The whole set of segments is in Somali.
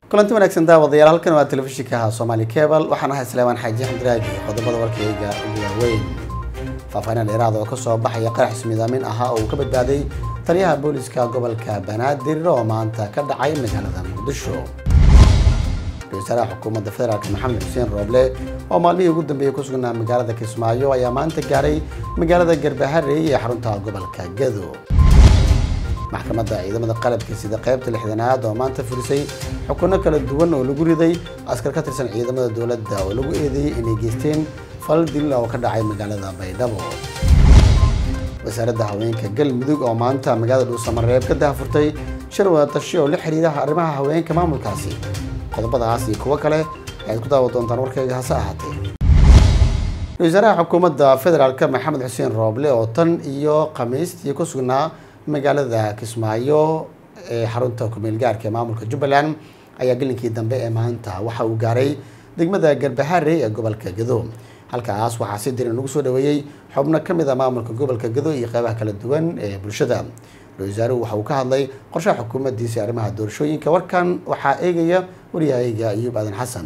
kulanti wanaagsan daawadayaal halkan waa telefishinka soomaali cebal waxaan ahay salaamaan xaaji axmed raagi qodobada warkayga ugu waaweyn faahfaahin dheeraad oo kasoo baxaya qarax ismiidaamin ahaa oo uu ka badbaaday taliyaha booliska gobolka banaadir oo maanta ka dhacay magaalada muqdisho ra-isul wasaaraha xukuumadda federaalk maxamed xuseen rooble oo maalmihii ugu dambeeyey ku sugnaa magaalada kismaayo ayaa maanta gaaray magaalada garbaharey ee xarunta gobolka gado maxkamadda ciidamada qalabka sida qaybta lixdanaad oo maanta furisay xukuno kala duwan oo lagu riday askar ka tirsan ciidamada dowladda oo lagu eedeeyey inay geysteen fal dil oo ka dhacay magaalada baydhabo wasaaradda haweenka galmudug oo maanta magaalada dhuusamareeb ka dahafurtay shir wadatashi oo la xiriira arrimaha haweenka maamulkaasi qodobadaas iyo kuwo kale ayaad ku daawa doontaan warkayga hase ahaatee ra-isul wasaaraha xukuumadda federaalk maxamed xuseen rooble oo tan iyo khamiistii ku sugnaa magaalada kismaayo ee xarunta kumeel gaarka ee maamulka jubbaland ayaa gelinkii dambe ee maanta waxa uu gaaray degmada garbaharey ee gobolka gado halkaas waxaa si dirin lagu soo dhaweeyey xubno ka mid a maamulka gobolka gado iyo qeybaha kala duwan ee bulshada ra-isul wasaaruhu waxa uu ka hadlay qorshaha xukuumaddiisa arrimaha doorashooyinka warkan waxaa eegaya waryahayga ayuub aadan xasan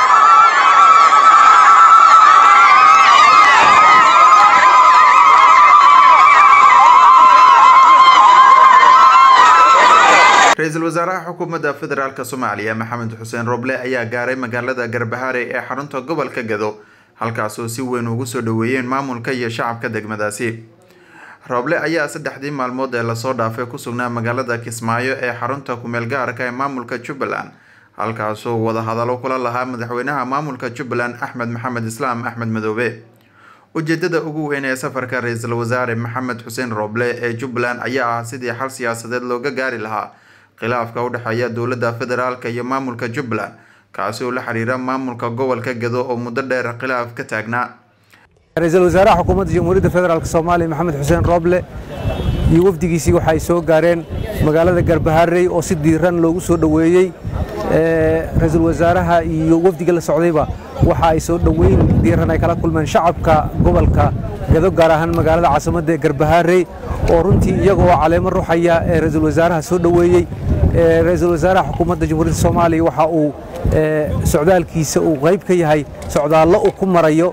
ra-iisul wasaaraha xukuumadda federaalk soomaaliya maxamed xuseen roble ayaa gaaray magaalada garbaharey ee xarunta gobolka gado halkaasoo si weyn ugu soo dhaweeyeen maamulka iyo shacabka degmadaasi roble ayaa saddexdii maalmood ee lasoo dhaafay ku sugnaa magaalada kismaayo ee xarunta kumeel gaarka ee maamulka jubbaland halkaasoo wadahadalo kula lahaa madaxweynaha maamulka jubbaland axmed maxamed islaam axmed madoobe ujeedada ugu weyn ee safarka ra-iisul wasaare maxamed xuseen roble ee jubbaland ayaa ah sidii xal siyaasadeed looga gaari lahaa khilaafka u dhexeeya dowladda federaalk iyo maamulka jubbaland kaasi oo la xiriira maamulka gobolka gado oo muddo dheer khilaaf ka taagnaa ra-iisul wasaaraha xukuumadda jamhuuriyadda federaalk soomaaliya maxamed xuseen rooble iyo wafdigiisii waxa ay soo gaareen magaalada garbaharey oo si diiran loogu soo dhoweeyey ra-iisul wasaaraha iyo wafdiga la socdayba waxa ay soo dhoweyn diiran ay kala kulmeen shacabka gobolka gado gaar ahaan magaalada caasimadda ee garbaharey oo runtii iyaga oo caleemo ruxaya ee ra-iisul wasaaraha soo dhoweeyey ra-iisul wasaaraha xukuumadda jamhuuriyadda soomaaliya waxa uu socdaalkiisa uu qayb ka yahay socdaallo uu ku marayo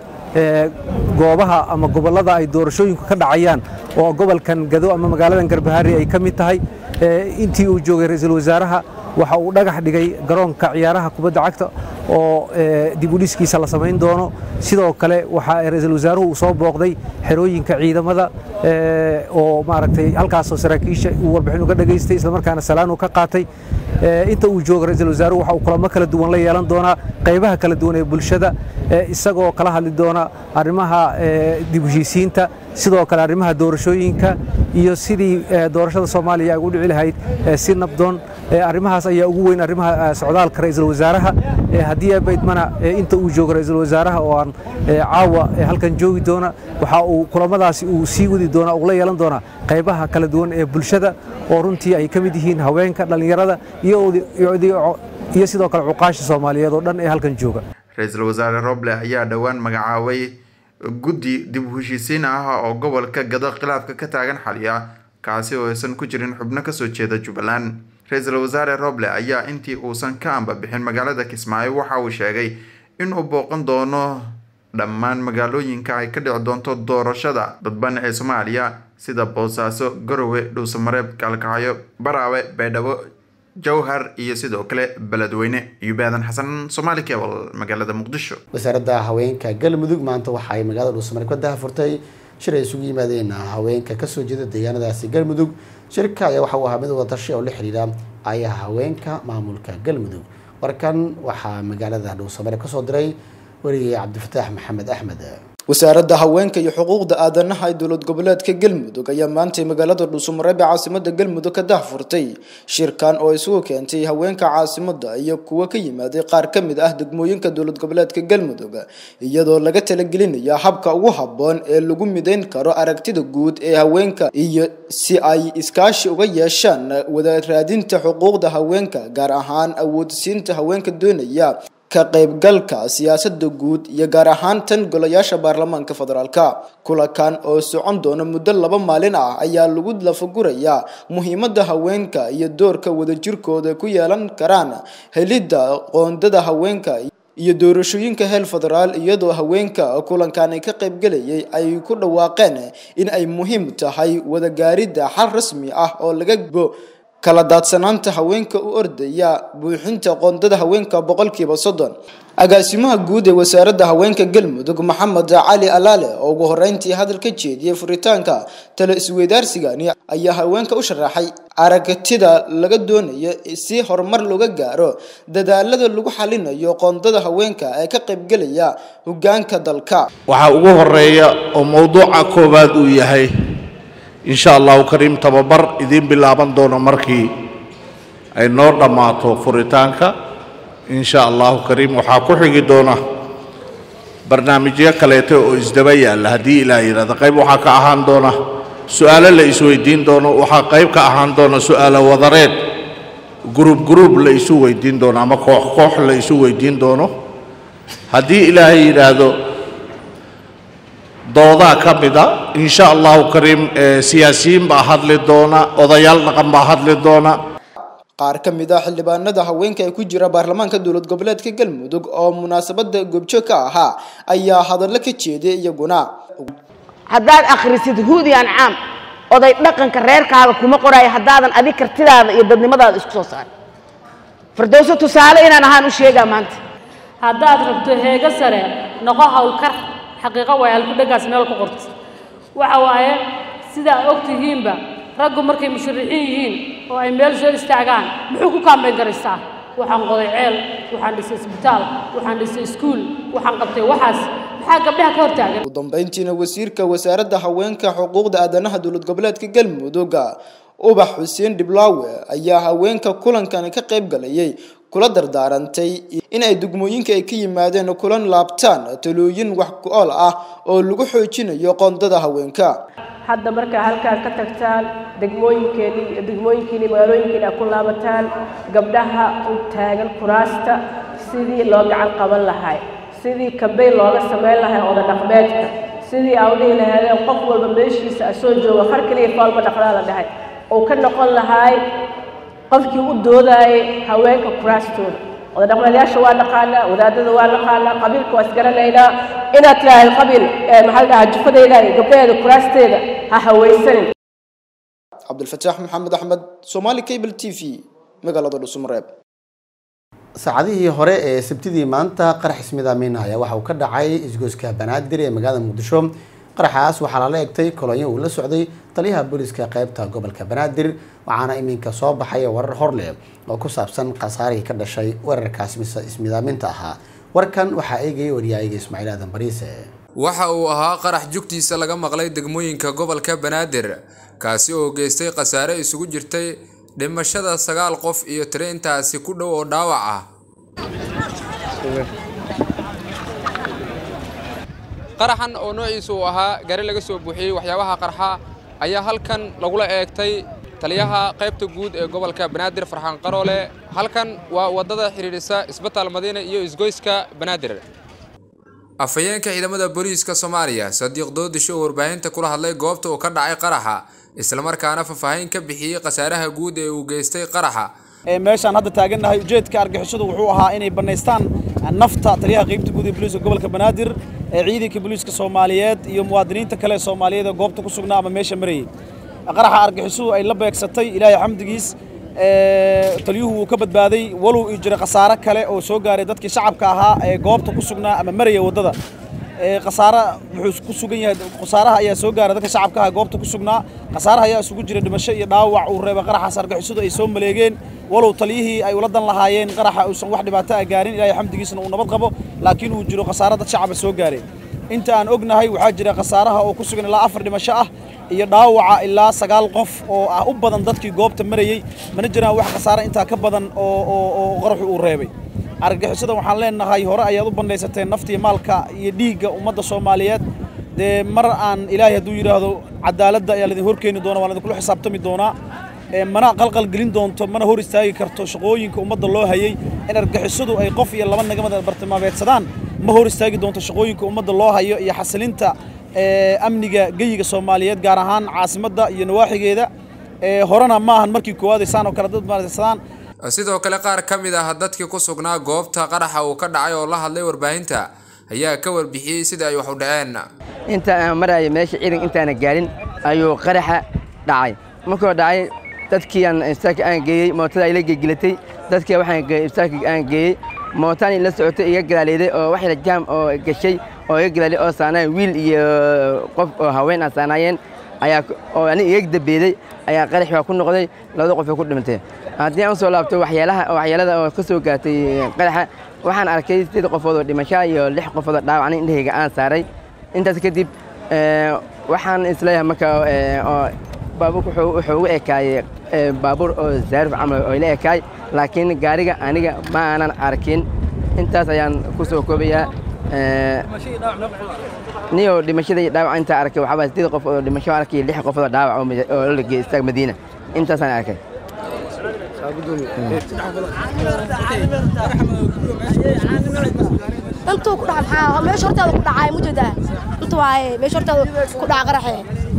goobaha ama gobollada ay doorashooyinku ka dhacayaan oo gobolkan gado ama magaaladan garbaharey ay ka mid tahay intii uu joogay ra-iisul wasaaraha waxa uu dhagax dhigay garoonka ciyaaraha kubadda cagta oo dib u dhiskiisa la samayn doono sidoo kale waxa ra-iisul wasaaruhu uu soo booqday xerooyinka ciidamada oo maaragtay halkaasoo saraakiisha uu warbixin uga dhageystay islamarkaana salaan uu ka qaatay inta uu joogo ra-iisul wasaaruhu waxa uu kulamo kala duwan la yeelan doonaa qaybaha kala duwan ee bulshada isagoo kala hadli doona arrimaha dib u heshiisiinta sidoo kale arrimaha doorashooyinka iyo sidii doorashada soomaaliya ay ugu dhici lahayd si nabdoon arrimahaas ayaa ugu weyn arrimaha socdaalka ra-iisul wasaaraha haddii abaydmana inta uu joogo ra-iisul wasaaraha oo aan caawa halkan joogi doona waxa uu kulamadaasi uu sii wadi doonaa uu la yeelan doonaa qaybaha kala duwan ee bulshada oo runtii ay ka mid yihiin haweenka dhallinyarada iyo sidoo kale cuqaasha soomaaliyeed oo dhan ee halkan jooga ra-iisul wasaare roble ayaa dhowaan magacaabay guddi dib u heshiisiin ah oo gobolka gado khilaafka ka taagan xaliya kaasi oo aysan ku jirin xubno kasoo jeeda jubbaland ra-iisul wasaare roble ayaa intii uusan ka amba bixin magaalada kismaayo waxa uu sheegay inuu booqan doono dhammaan magaalooyinka ay ka dhici doonto doorashada dadban ee soomaaliya sida boosaaso garowe dhuusamareeb gaalkacyo baraawe baydhabo jowhar iyo sidoo kale beledweyne yubaadan xasan somaali cebal magaalada muqdisho wasaaradda haweenka galmudug maanta waxa ay magaalada dhuusamareeb ka dahafurtay shir ay isugu yimaadeen haweenka kasoo jeeda deegaanadaasi galmudug shirka ayaa waxa uu ahaa mid wadatashi oo la xiriira ayaha haweenka maamulka galmudug warkan waxaa magaalada dhuusamareeb kasoo diray wariyey cabdifataax maxamed axmed wasaaradda haweenka iyo xuquuqda aadanaha ee dowlad goboleedka galmudug ayaa maantay magaalada dhuusamareeb ee caasimada galmudug ka dahfurtay shirkan oo isugu keentay haweenka caasimada iyo kuwo ka yimaaday qaar ka mid ah degmooyinka dowlad goboleedka galmudug iyadoo laga talagelinaya habka ugu habboon ee lagu midayn karo aragtida guud ee haweenka iyo si ay iskaashi uga yeeshaan wada raadinta xuquuqda haweenka gaar ahaan awoodsiinta haweenka doonaya ka qaybgalka siyaasadda guud iyo gaar ahaan tan golayaasha baarlamaanka federaalka kulankan oo socon doona muddo laba maalin ah ayaa lagu lafagurayaa muhiimadda haweenka iyo doorka wadajirkooda ku yeelan karaan helidda qoondada haweenka iyo doorashooyinka heel federaal iyadoo haweenka kulankan ay ka qaybgelayay ay ku dhawaaqeen in ay muhiim tahay wadagaaridda xal rasmi ah oo laga bo kala daadsanaanta haweenka u ordaya buuxinta qoondada haweenka boqolkiiba soddon agaasimaha guud ee wasaaradda haweenka galmudug maxamed cali alaale oo ugu horeyntii hadal ka jeediyey furitaanka talo isweydaarsigani ayaa haweenka u sharaxay aragtida laga doonayo si horumar looga gaaro dadaalada lagu xalinayo qoondada haweenka ee ka qaybgelaya hogaanka dalka waxaa ugu horeeya oo mowduuca koowaad uu yahay insha allahu kariim tababar idiin bilaaban doono markii ay noo dhammaato furitaanka insha allahu kariim waxaa ku xigi doona barnaamijyo kaleeto oo isdaba yaalla haddii ilaah yidhahda qayb waxaa ka ahaan doona su'aalo la isweydiin doono waxaa qayb ka ahaan doona su'aalo wadareed gruub gruub la isu weydiin doono ama koox koox la isu weydiin doono haddii ilaahay yidhaahdo doodaa ka mida insha allahu kariim siyaasiyiin baa hadli doona odayaal dhaqan baa hadli doona qaar ka mid ah xildhibaanada haweenka ee ku jira baarlamaanka dowlad goboleedka galmudug oo munaasabada goobjoog ka ahaa ayaa hadallo ka jeeday iyaguna haddaad akhrisid huudi ancaam oday dhaqanka reerkaaga kuma qoraayo haddaadan adig kartidaada iyo dadnimadaada isku soo saarin firdowso tusaale inaan ahaan u sheegaa maanta haddaad rabto heego sare noqo hawlkar xaqiiqo waay halkudhagaas meel ku qorta waxa waaye sidaa og tihiinba raggu markay musharaxiin yihiin oo ay meel soo istaagaan muxuu ku kaambayn karaystaa waxaan qoday ceel waxaan dhisay isbitaal waxaan dhisay iskuul waxaan qabtay waxaas maxaa gabdhaha ka hortaagan ugu dambeyntiina wasiirka wasaaradda haweenka xuquuqda aadanaha dowlad goboleedka galmudug ubax xuseen dhiblaawe ayaa haweenka kulankani ka qayb galayay kula dardaarantay in ay degmooyinka ay ka yimaadeen kulan laabtaan talooyin wax ku ool ah oo lagu xoojinayo qoondada haweenka hadda markaa halkaan ka tagtaan degmooyinkeeni degmooyinkiini magaalooyinkiini aad ku laabataan gabdhaha u taagan kuraasta sidii loo gacan qaban lahay sidii kambeyn looga samayn lahay oda dhaqmeedka sidii aa u dhihi lahaydeen qof walba meeshiisa asoo jooga har keliya faalba dhaqdaa la dhahay uu ka noqon lahay qofkii u doodaayay haweenka kuraastooda oda dhaqmeedyaasha waa naqaanaa wadaadada waa naqaanaa qabiilka waa isgaranaynaa inaad tidhaahdo qabiil maxaa la dhahaa jufadayda iyo gabdhaheeda kuraasteeda ha hawaysanin cabdilfataax maxamed axmed somaali cable t v magaalada dhusumareeb saacadihii hore ee sabtidii maanta qarax ismidaamin ayaa waxa uu ka dhacay isgoyska banaadir ee magaalada muqdisho qaraxaas waxaa lala egtay kolonyo uu la socday taliyaha booliska qeybta gobolka banaadir waxaana iminka soo baxay warar horleh oo ku saabsan khasaarihii ka dhashay weerarkaas mise ismidaaminta ahaa warkan waxaa eegayay waryaayiga ismaaciil aadan bariise waxa uu ahaa qarax jugtiisa laga maqlay degmooyinka gobolka banaadir kaasi oo geystay khasaare isugu jirtay dhimashada sagaal qof iyo tiro intaasi ku dhow oo dhaawac ah qaraxan oo noociisu uu ahaa gari laga soo buuxiyey waxyaabaha qarxa ayaa halkan lagula eegtay taliyaha qaybta guud ee gobolka banaadir farxaan qaroole halkan waa waddada xidhiidhisa isbitaal madiine iyo isgoyska banaadir afhayeenka ciidamada booliiska soomaaliya sadiiq doodisho oo warbaahinta kula hadlay goobta uu ka dhacay qaraxa islamarkaana faahfaahin ka bixiyey khasaaraha guud ee uu geystay qaraxa meeshaan hadda taagannahay ujeedka argixisadu wuxuu ahaa inay bannaystaan nafta taliyaha qaybta guud ee booliiska gobolka banaadir ee ciidanka booliiska soomaaliyeed iyo muwaadiniinta kale ee soomaaliyeed ee goobta ku sugnaa ama meesha marayay qaraxa argixisadu ay la beegsatay ilaahay xamdigiis taliyuhu wuu ka badbaaday walow ii jira khasaare kale oo soo gaaray dadkii shacabka ahaa ee goobta ku sugnaa ama maraya waddada khasaare wuxuu ku sugan yahay khasaaraha ayaa soo gaaray dadka shacabka ah goobta ku sugnaa khasaaraha ayaa isugu jira dhimasho iyo dhaawac uu reebay qaraxaas argixisadu ay soo maleegeen walow taliyihii ay ula dan lahaayeen qaraxa uusan wax dhibaato ah gaarin ilaahay xamdigiisna uu nabad qabo laakiin uu jiro khasaare dad shacaba soo gaaray inta aan ognahay waxaa jira khasaaraha oo ku sugan ilaa afar dhimasho ah iyo dhaawaca ilaa sagaal qof oo ah u badan dadkii goobta marayey mana jiraan wax khasaare intaa ka badan oo oo qaraxu uu reebay argagixisada waxaan leenahay hore ayaad u bandhaysateen naftiiyo maalka iyo dhiigga ummadda soomaaliyeed dee mar aan ilaahay hadduu yidhaahdo cadaaladda ayaa laidin horkeeni doona waan idinkula xisaabtami doonaa mana qalqalgelin doonto mana hor istaagi karto shaqooyinka ummadda loo hayay in argixisadu ay qof iyo laba nagamada bartilmaameedsadaan ma hor istaagi doonto shaqooyinka ummadda loo hayo iyo xasilinta amniga geyiga soomaaliyeed gaar ahaan caasimadda iyo nawaaxigeeda horena ma ahan markii koowaad ay saan oo kale dad maadsadaan sidoo kale qaar ka mid ah dadkii ku sugnaa goobta qaraxa uu ka dhacay oo la hadlay warbaahinta ayaa ka warbixiyey sida ay wax u dhaceen inta aan maraayo meesha ciidan intaana gaarin ayuu qaraxa dhacay markuu dhacay dadkii aan istaarka aan geeyey mootada ay la gegilatay dadkii waxaan geeyey istaarka aan geeyey mootaan la socotay iga galaaleeday oo wax yar jaam oo gashay oo iga galaalay oo saanaayen wiil iyo qof oo haween ah saanaayeen ayaa oo ani iga dabeeday ayaa qarax waa ku noqday labada qof ay ku dhintay haddii aan usoo laabto waxyaalaha waxyaalada oo ka soo gaartay qaraxa waxaan arkay sideed qofood oo dhimasho iyo lix qofood oo dhaawac aniga indhahayga aan saaray intaas kadib waxaan isleeyahay marka oo baabuurka wuxuu ugu ekaayey baabuur oo zaarif camal oo ila ekaay laakiin gaariga aniga ma aanan arkin intaas ayaan ku soo koobayaa niyo dhimashada iyo dhaawac intaa arkay waxaa waay sideed qof oo dhimasho arkay lix qof oo dhaawac oo la geeyey istaag madiina intaasaan arkay intuu ku dhaca maxaa meesha hortaada ku dhacay ma jeedaa inta waaye meesha hortaada ku dhaca qaraxe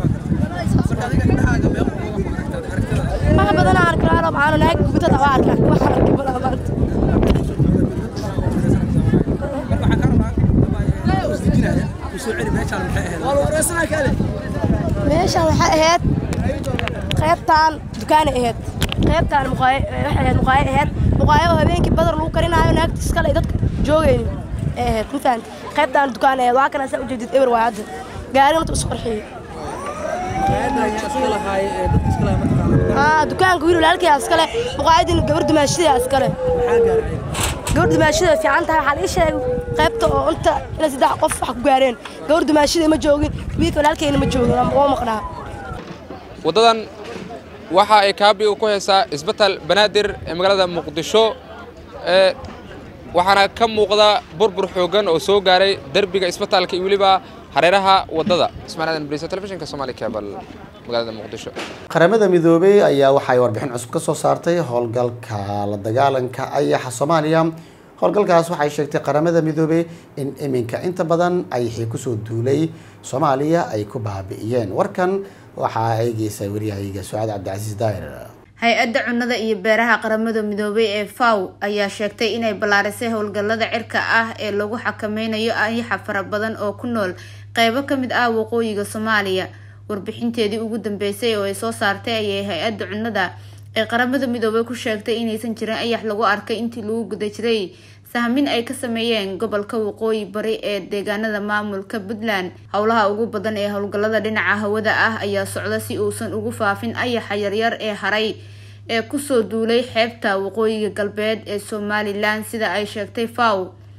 maha badanaa arkaano maxaana naag gubatada waa arkaa wax arki balaa maanta meeshaan waxay ahayd qaybtaan dukaanay ahayd qaybtaan waxay ahayd muqaayo ahayd muqaayo oo habeenkii badar lagu karinaayo naagta iskale ay dadka joogaynin ay ahayd ma fahanti qaybtaan dukaan ahayd waa kana saa ujeedid eber waa hadda gaarina inta isu qarxiyey dukaanka wiil walaalkii iskale muqaayadin gabar dumaashida iskale gabar dumaashida fiican tahay waxaa laga sheegay qaybta oo inta inay saddex qof wax ku gaareen gabar dumaashida ma joogin wiilka walaalkeyna ma joogin waa maqnaa waddadan waxa ay kaabiga ku haysaa isbitaal banaadir ee magaalada muqdisho ee waxaana ka muuqda burbur xooggan oo soo gaaray derbiga isbitaalka iyo weliba hareeraha waddada ismaan aadan bariisa telefishinka soomaali cable magaalada muqdisho qaramada midoobey ayaa waxay warbixin cusub ka soo saartay howlgalka la dagaalanka ayaxa soomaaliya howlgalkaas waxay sheegtay qaramada midoobey in iminka inta badan ayaxii kusoo duulay soomaaliya ay ku baabi'iyeen warkan waxaa eegeysa waryahayga sucaad cabdicasiis daahir hay-adda cunnada iyo beeraha qaramada midoobay ee faw ayaa sheegtay inay ballaarisay howlgallada cirka ah ee lagu xakameynayo ayaxa fara badan oo ku nool qeybo ka mid ah waqooyiga soomaaliya warbixinteedii ugu dambeysay oo ay soo saartay ayay hay-adda cunnada ee qaramada midoobay ku sheegtay inaysan jirin ayax lagu arkay intii lagu guda jiray sahmin ay ka sameeyeen gobolka waqooyi bari ee deegaanada maamulka puntland howlaha ugu badan ee howlgallada dhinaca hawada ah ayaa socda si uusan ugu faafin ayaxa yaryar ee haray ee kusoo duulay xeebta waqooyiga galbeed ee somalilan sida ay sheegtay faw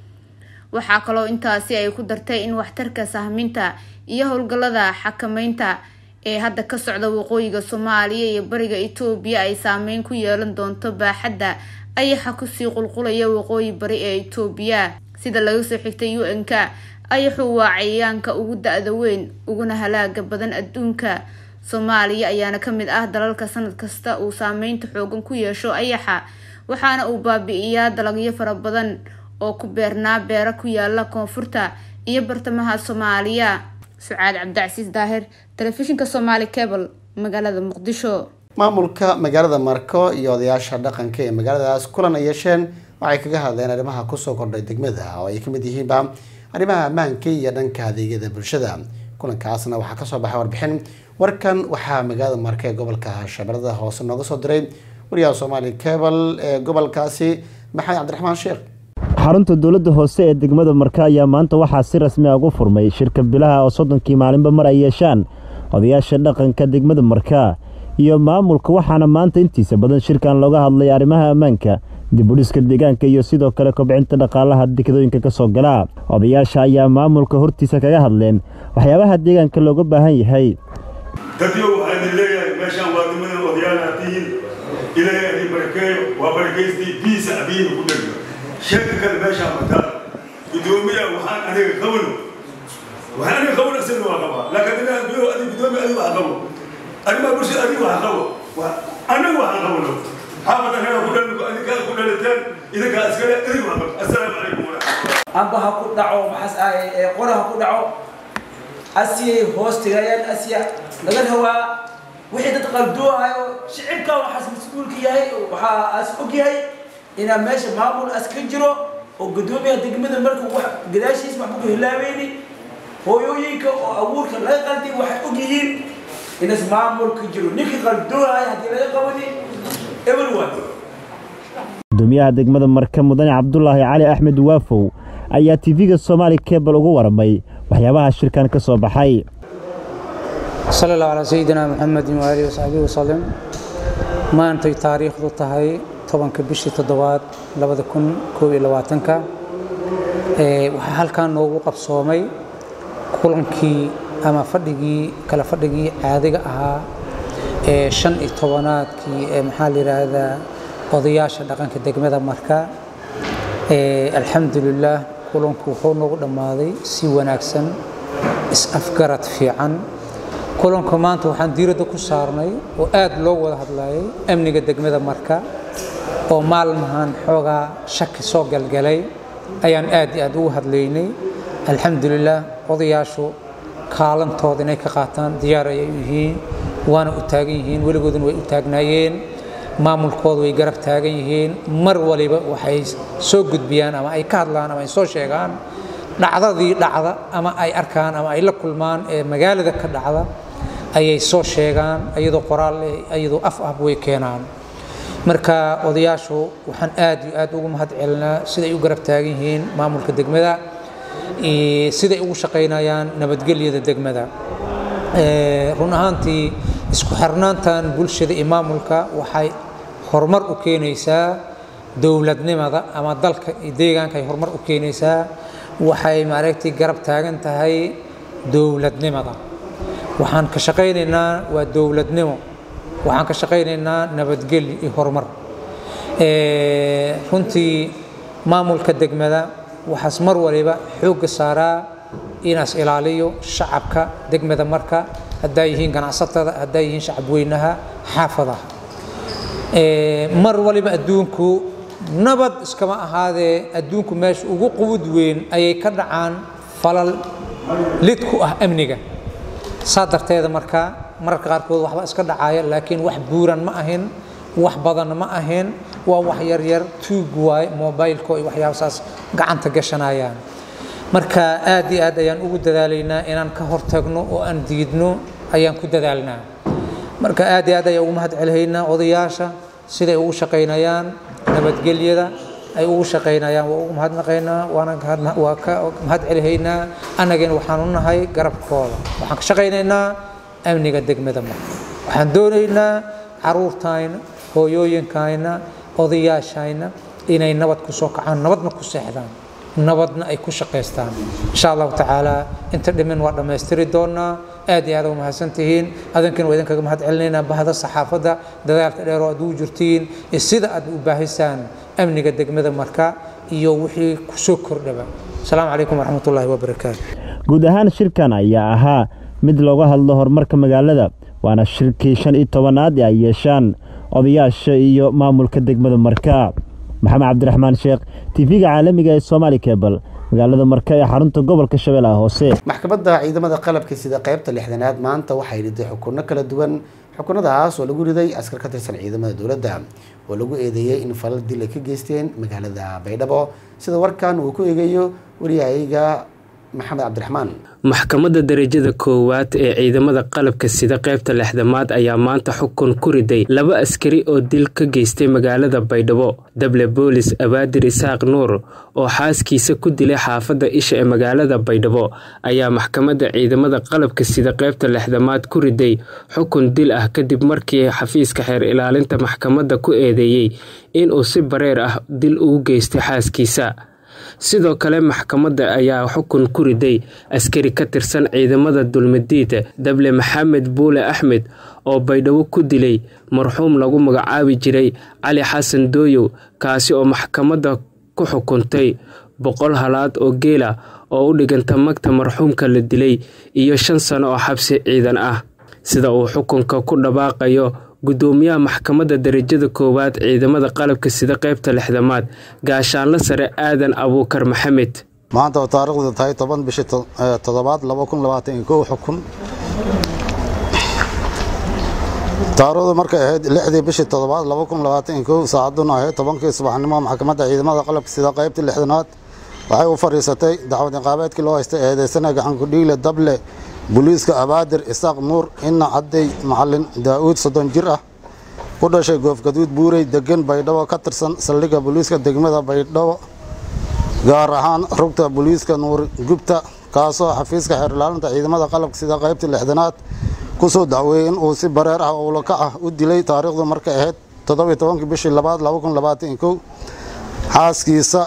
waxaa kaloo intaasi ay ku dartay in waxtarka sahminta iyo howlgallada xakameynta ee hadda ka socda waqooyiga soomaaliya iyo bariga etoobiya ay saameyn ku yeelan doonto baaxadda ayaxa kusii qulqulaya waqooyi bari ee etoobiya sida laga soo xigtay u n k ayaxu waa cayayaanka ugu da-da weyn uguna halaaga badan adduunka soomaaliya ayaana ka mid ah dalalka sanad kasta uu saameynta xoogan ku yeesho ayaxa waxaana uu baabi-iyaa dalagyo fara badan oo ku beernaa beero ku yaala koonfurta iyo bartamaha soomaaliya sucaad cabdicasiis daahir telefishinka somaali cable magaalada muqdisho maamulka magaalada marko iyo odayaasha dhaqanka ee magaaladaas kulan ay yeesheen waxay kaga hadleen arrimaha kusoo kordhay degmada oo ay kamid yihiinba arrimaha ammaanka iyo dhanka adeegyada bulshada kulankaasna waxaa kasoo baxay warbixin warkan waxaa magaalada marka ee gobolka shabeellada hoose nooga soo diray wariyaha soomaali cable ee gobolkaasi maxamed cabdiraxmaan sheekh xarunta dowladda hoose ee degmada marka ayaa maanta waxaa si rasmi ah ugu furmay shirka bilaha oo soddonkii maalinba mar ay yeeshaan odayaasha dhaqanka degmada marka iyo maamulka waxaana maanta intiisa badan shirkan looga hadlay arrimaha ammaanka dibudhiska deegaanka iyo sidoo kale kobcinta dhaqaalaha dekadooyinka ka soo gala odayaasha ayaa maamulka hortiisa kaga hadleen waxyaabaha deegaanka looga baahan yahay dadyo waxaa idin leeyahay meeshaan waa nimadan odayaal aad tihiin ilaahay idin barakeeyo waa barakaystii biisa abiina ku dhegma sheeka kale meeshaan mataa gudoomiya waxaan aniga qabano waxaan aniga qabano isagana waa qabaa laakiin aniga adiga gudoomiya adiga waxa qabo arrimaha bulshada adiga waxa qabo annagu waxaan qabno xaafad annaga ku dhalin idinkaa ku dhaliteen idinkaa iskale idinku waxba assalaamu calaykum waraxmatullahi amba ha ku dhaco maxas ee qora ha ku dhaco asiyay hoos tegayaan asiya laga hawaa wixii dad qaldoohayo shicibka waxaas mas-uulka yahay waxaa as og yahay inaa meesha maamul as ka jiro oo guddoomiyaha degmada markuu wax gadaashiis waxba ku hilaabeyni hooyooyinka oo abuurka laga qalday waxay og yihiin inas maamul ka jiro ninkii qaldoohaya haddii laga qabani everyone gudoomiyaha degmada marka mudane cabdulaahi cali axmed waafow ayaa tv-ga soomaali kebal uga waramay waxyaabaha shirkan ka soo baxay sala allahu calaa sayidina maxamedin waaalihi wasaxbihi wasalim maantay taariikhdu tahay tobanka bishii toddobaad labada kun koob iyo labaatanka waxaa halkan noogu qabsoomay kulankii ama fadhigii kala fadhigii caadiga ahaa ee shan iyo tobanaadkii ee maxaa la yidhaahdaa odayaasha dhaqanka degmada marka alxamdulilaah kulanku wuxuu noogu dhammaaday si wanaagsan is-afgarad fiican kulanka maanta waxaan diiradda ku saarnay oo aad loo wada hadlayay amniga degmada marka oo maalmahan xoogaa shaki soo galgalay ayaan aad iyo aad ugu hadlaynay alxamdulilaah odayaashu kaalantooda inay ka qaataan diyaar ayay u yihiin waana u taagan yihiin weligooduna way u taagnaayeen maamulkooda way garab taagan yihiin mar waliba waxay soo gudbiyaan ama ay ka hadlaan ama ay soo sheegaan dhacdadii dhacda ama ay arkaan ama ay la kulmaan ee magaalada ka dhacda ayay soo sheegaan iyadoo qoraal iyadoo af ah way keenaan marka odayaashu waxaan aad iyo aad ugu mahad celinaa siday u garab taagan yihiin maamulka degmada siday ugu shaqaynayaan nabadgelyada degmada run ahaantii isku xirnaantan bulshada iyo maamulka waxay horumar u keenaysaa dowladnimada ama dalka iyo deegaanka ay horumar u keenaysaa waxay maaragtay garab taagan tahay dowladnimada waxaan ka shaqaynaynaa waa dowladnimo waxaan ka shaqaynaynaa nabadgelyo iyo horumar runtii maamulka degmada waxaas mar waliba xoogga saaraa inaas ilaaliyo shacabka degmada marka haddaa yihiin ganacsatada haddaa yihiin shacab weynaha xaafadaha mar waliba adduunku nabad iskama ahaadee adduunku meesha ugu qubud weyn ayay ka dhacaan falal lid ku ah amniga saa darteeda marka mararka qaarkood waxba iska dhacaya laakiin wax buuran ma ahin wax badan ma ahin waa wax yaryar tuug waay mobileko iyo waxyaabasaas gacanta gashanayaan marka aad iyo aad ayaan ugu dadaalaynaa inaan ka hortagno oo aan diidno ayaan ku dadaalnaa marka aad iyo aad ayaan ugu mahad celihaynaa odayaasha siday ugu shaqaynayaan nabadgelyada ay ugu shaqaynayaan waa ugu mahadnaqaynaa waana waa ka mahad celihaynaa annagana waxaan u nahay garabkooda waxaan ka shaqaynaynaa amniga degmada marka waxaan doonaynaa caruurtayna hooyooyinkayna odayaashayna inay nabad ku soo kacaan nabadna ku seexdaan nabadna ay ku shaqaystaan insha allahu tacaala inta dhimin waa dhammaystiri doonaa aad iyo aad u mahadsantihiin adinkana waa idinkaga mahad celinaynaa bahda saxaafadda dadaalka dheer oo aad ugu jirtiin iyo sida aad u baahisaan amniga degmada marka iyo wixii kusoo kordhaba asalaamu calaykum waraxmatullaahi wabarakaatu guud ahaan shirkan ayaa ahaa mid looga hadlo horumarka magaalada waana shirkii shan iyo tobanaad ee ay yeeshaan odayaasha iyo maamulka degmada marka maxamed cabdiraxmaan sheekh tv-ga caalamiga ee somaali kebal magaalada marka ee xarunta gobolka shabeellaha hoose maxkamadda ciidamada qalabka sida qaybta lixdanaad maanta waxay riday xukunno kala duwan xukunadaas oo lagu riday askar ka tirsan ciidamada dowladda oo lagu eedeeyey in falal dil ay ka geysteen magaalada baydhabo sida warkan uu ku eegayo wariyahayga maxamed cabdiraxmaan maxkamadda darajada koowaad ee ciidamada qalabka sida qaybta lixdamaad ayaa maanta xukun ku riday laba askari oo dil ka geystay magaalada baydhabo dable boolis abaadir isaaq nuur oo xaaskiisa ku dilay xaafadda isha ee magaalada baydhabo ayaa maxkamadda ciidamada qalabka sida qaybta lixdamaad ku riday xukun dil ah kadib markii xafiiska xeer ilaalinta maxkamadda ku eedeeyey inuu si bareer ah dil ugu geystay xaaskiisa sidoo kale maxkamadda ayaa xukun ku riday askari ka tirsan ciidamada dulmadiid dable maxamed buule axmed oo baydhabo ku dilay marxuum lagu magacaabi jiray cali xasan dooyow kaasi oo maxkamadda ku xukuntay boqol halaad oo geela oo u dhiganta magta marxuumka la dilay iyo shan sano oo xabsi ciidan ah sida uu xukunka ku dhawaaqayo gudoomiyaha maxkamadda darajada koowaad ciidamada qalabka sida qaybta lixdamaad gaashaanla sare aadan abuukar maxamed maanta oo taariikhdu tahay toban bishii toddobaad laba kun labaatan iyo kow xukun taariikhdu markay ahayd lixdii bishii toddobaad laba kun labaatan iyo kow saacaduna ahayd tobankii subaxnimo maxkamadda ciidamada qalabka sida qaybta lixdanaad waxay u fadhiisatay dacwad ciqaabeedkii loo haystay eedeysana gacankudhiile dable booliiska abaadir isaaq nuur ina cadday macalin daa'uud soddon jir ah ku dhashay goofgaduud buurey degan baydhabo ka tirsan saldhigga booliiska degmada baydhabo gaar ahaan rugta booliiska nuur gubta kaasoo xafiiska xeerlaalinta ciidamada qalabka sida qaybta lixdanaad ku soo dacweeyey in uu si bareer ah owlaka ah u dilay taariikhdu markay ahayd toddobiyo tobankii bishii labaad laba kun labaatan iyo kow xaaskiisa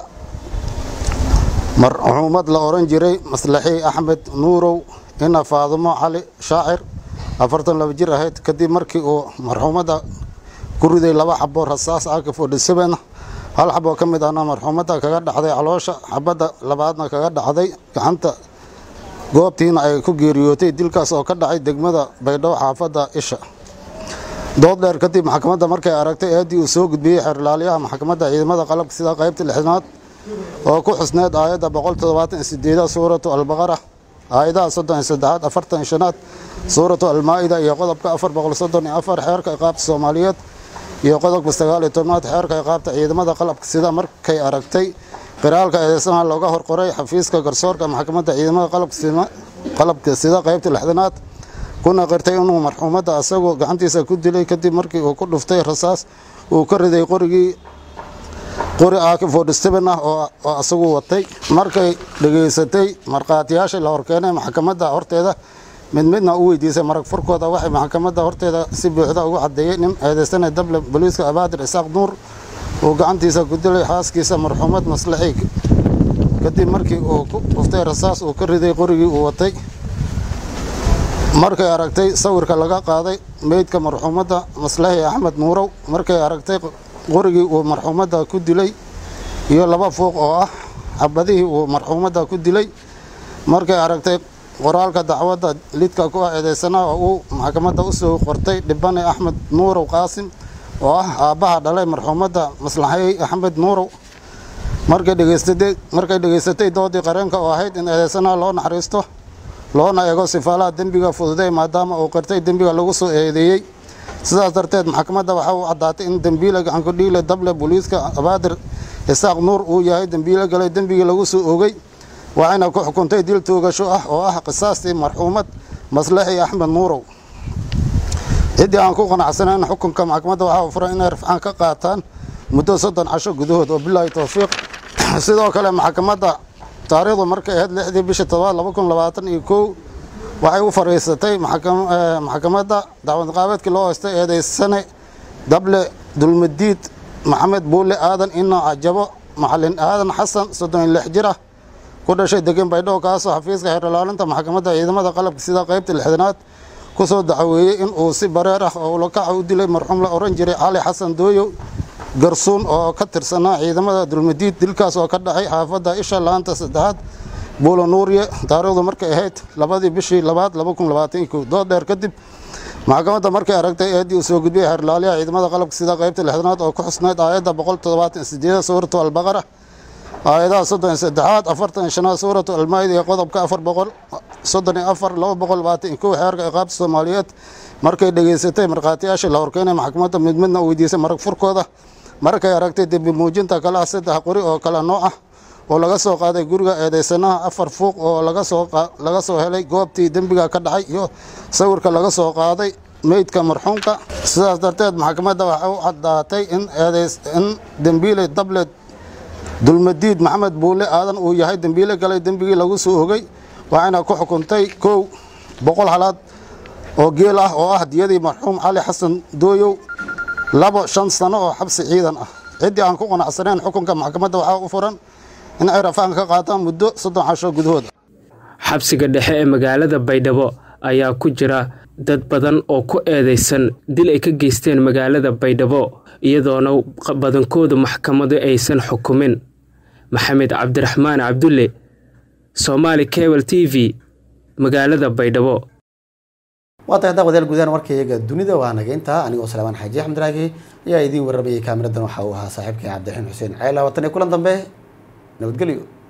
marxuumad la odhan jiray maslaxii axmed nuurow ina faadumo cali shaacir afartan laba jir ahayd kadib markii uu marxuumadda ku riday laba xabo rasaas ak forty seven hal xaboo ka mid ahna marxuumadda kaga dhacday caloosha xabadda labaadna kaga dhacday gacanta goobtiina ay ku geeriyootay dilkaas oo ka dhacay degmada baydhabo xaafadda isha dood dheer kadib maxkamadda markay aragtay eedii uu soo gudbiyey xeerlaaliyaha maxkamadda ciidamada qalabka sida qaybta lixdanaad oo ku xusneed aayadda boqol toddobaatan iyo sideeda suuratu albaqara aayadaha soddon iyo saddexaad afartan iyo shanaad suuratu almaa'ida iyo qodobka afar boqol soddon iyo afar xeerka iqaabta soomaaliyeed iyo qodobka sagaal iyo tobnaad xeerka iqaabta ciidamada qalabka sida markay aragtay qiraalka eedeysanaha looga horqoray xafiiska garsoorka maxkamadda ciidamada qalabka sida qaybta lixdanaad kuna qirtay inuu marxuumadda asagoo gacantiisa ku dilay kadib markii uu ku dhuftay rasaas uu ka riday qorigii qori ak forty seven ah oo asagu watay markay dhegaysatay markhaatiyaashii la horkeenay maxkamadda horteeda mid midna u weydiisay marag furkooda waxay maxkamadda horteeda si buuxda ugu caddeeyey nin eedeysanay dable booliiska abaadir isaaq nuur uu gacantiisa ku dilay xaaskiisa marxuumad maslaxii kadib markii uu ku dhuftay rasaas uu ka riday qorigii uu watay markay aragtay sawirka laga qaaday meydka marxuumadda maslaxii axmed nuurow markay aragtay qorigii uu marxuumadda ku dilay iyo laba fuuq oo ah xabadihii uu marxuumadda ku dilay markay aragtay qoraalka dacwadda lidka ku ah eedeysanaha oo uu maxkamadda u soo qortay dhibane axmed nuurow qaasim oo ah aabbaha dhalay marxuumadda maslaxey axmed nuurow markay dhegaysatay markay dhegaysatay doodii qareenka oo ahayd in eedeysanaha loo naxariisto loona eego sifaalaha dembiga fududay maadaama uu qirtay dembiga lagu soo eedeeyey sidaas darteed maxkamadda waxaa u caddaatay in dembiile gacankudhiile dable booliiska abaadir isaaq nuur uu yahay dembiile galay dembigii lagu soo ogey waxayna ku xukuntay dil toogasho ah oo ah qisaastii marxuumad maslaxii axmed nuurow ciddii aan ku qanacsanayn xukunka maxkamadda waxaa furan inay rafcaan ka qaataan muddo soddon casho gudahood oo bilaahi towfiiq sidoo kale maxkamadda taariikhdu markay ahayd lixdii bishii todobaad laba kun labaatan iyo kow waxay u fariisatay maxkamadda dacwad qaabeedkii loo haystay eedeysane dable dulmadiid maxamed buule aadan ino cajabo macalin aadan xasan soddon iyo lix jir ah ku dhashay degan baydhabo kaasoo xafiiska xeerlaalinta maxkamadda ciidamada qalabka sida qaybta lixdanaad ku soo dacweeyey in uu si bareer ah oo ulakaca u dilay marxuum la oran jiray cali xasan dooyo garsuun oo ka tirsanaa ciidamada dulmadiid dilkaas oo ka dhacay xaafadda isha laanta saddexaad buulo nuuriye taariikhdu markay ahayd labadii bishii labaad laba kun labaatan iyo kow dood dheer kadib maxkamadda markay aragtay eedii uu soo gudbiyey xeerlaaliyaha ciidamada qalabka sida qaybta lixdanaad oo ku xusnayd aayadda boqol toddobaatan sideeda suuratu albaqara aayadaha soddon iyo saddexaad afartan iyo shanaad suuratu almaayida iyo qodobka afar boqol soddon iyo afar laba boqol labaatan iyo kow xeerka iqaabta soomaaliyeed markay dhegaysatay markhaatiyaashii la horkeenay maxkamadda mid midna u weydiisay marag furkooda markay aragtay dembi muujinta kale ah saddex qori oo kala nooc ah oo laga soo qaaday guriga eedeysanaha afar fuuq oo laga soo helay goobtii dembiga ka dhacay iyo sawirka laga soo qaaday meydka marxuumka sidaas darteed maxkamadda waxay u caddaatay in in dembiile dable dulmadiid maxamed buule aadan uu yahay dembiile galay dembigii lagu soo ogay waxayna ku xukuntay kow boqol halaad oo geel ah oo ah diyadii marxuum cali xasan dooyow labo shan sano oo xabsi ciidan ah ciddii aan ku qanacsanayn xukunka maxkamadda waxaa u furan in ay rafaan ka qaataan muddo soddon casho gudahood xabsiga dhexe ee magaalada baydhabo ayaa ku jira dad badan oo ku eedeysan dil ay ka geysteen magaalada baydhabo iyadoona badankooda maxkamadu aysan xukumin maxamed cabdiraxmaan cabdulle somaali cebal t v magaalada baydhabo waa tahay daawadayaal guudaan warkayga dunida waa naga intaa anigoo salaamaan xaaji axmed raagi ayaa idiin warramayay kaamiradan waxa uu ahaa saaxiibkay cabdiraxiim xuseen ceela watan iyo kulan dambe nabadgelyo